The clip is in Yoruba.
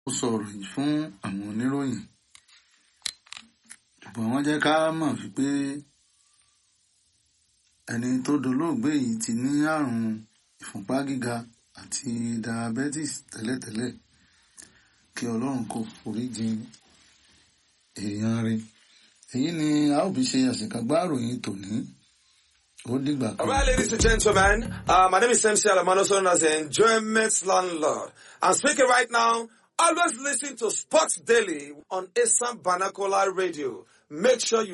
ó sọ̀rọ̀ yìí fún àwọn oníròyìn ṣùgbọ́n wọ́n jẹ́ ká mọ̀ wípé ẹni tó dolóògbé yìí ti ní àrùn ìfúnpá gíga àti diabetes tẹ́lẹ̀tẹ́lẹ̀ kí ọlọ́run kó foríjì èèyàn rẹ̀ èyí ni a ó fi ṣe àṣekágbá ìròyìn tòní ó dìgbà kan. All right, ladies and gentlemen, uh, my name is MC Alamano, known as the Enjoyment Landlord. I'm speaking right now. Always listen to Sports Daily on Assam Banakola Radio. Make sure you